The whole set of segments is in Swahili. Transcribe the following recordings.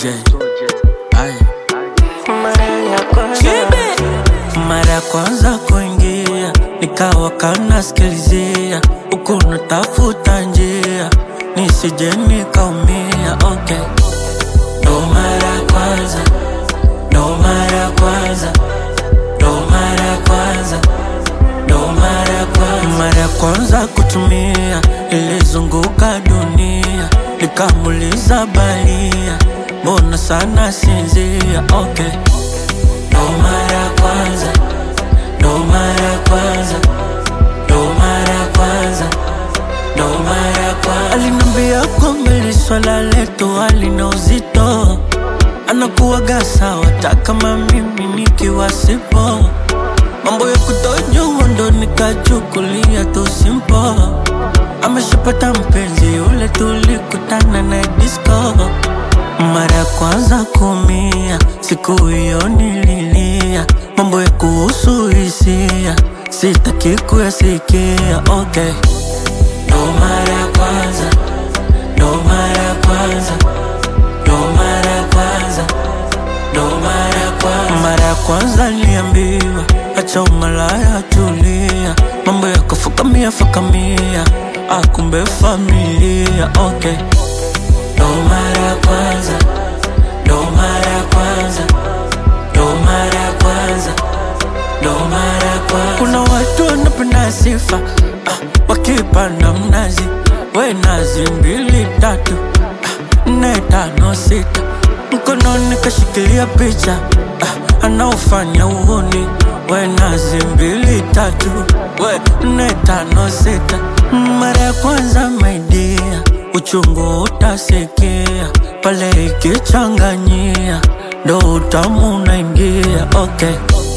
tuje Aye. mara ya kwanza mara ya kwanza kuingia nikawa kanasikilizia huku natafuta njia nisije nikaumia okay. ndo mara ya kwanza ndo mara ya kwanza ndo mara ya kwanza ndo mara ya kwanza mara ya kwanza kutumia ilizunguka dunia nikamuliza balia mbona sana sinzia okay. ndo mara ya kwanza ndo mara ya kwanza ndo mara ya kwanza ndo mara ya kwanza alinambia kwamba ili swala letu halina uzito anakuwaga sawa hata kama mimi nikiwa sipo mambo ya kutojua ndo nikachukulia tu simpo ameshapata mpenzi yule tulikutana na disco mara ya kwanza kumia siku hiyo nililia mambo ya kuhusu hisia sitaki kuyasikia okay. ndo mara ya kwanza ndo mara ya kwanza ndo mara ya kwanza ndo mara ya kwanza mara ya kwanza niliambiwa acha umalaya tulia mambo ya kufukamia fukamia akumbe familia okay. ndo mara ya kwanza ndo mara ya kwanza ndo mara ya kwanza ndo mara ya kwanza kuna watu wanapenda sifa ah, wakipanda mnazi we nazi mbili tatu ah, nne tano sita mkononi kashikilia picha ah, anaofanya uhuni we nazi mbili tatu we nne tano sita mara ya kwanza maidia uchungu utasikia pale ikichanganyia ndo utamu unaingia okay.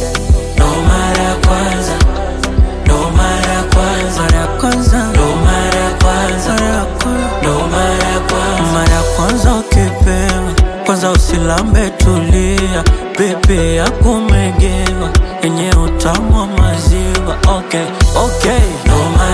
ndo mara ya kwanza ndo mara ya kwanza mara ya kwanza ndo mara ya kwanza mara ya kwanza ndo mara ya kwanza mara ya kwanza ukipewa kwanza usilambe tulia pepe ya kumegewa yenye utamu wa maziwa okay okay ndo mara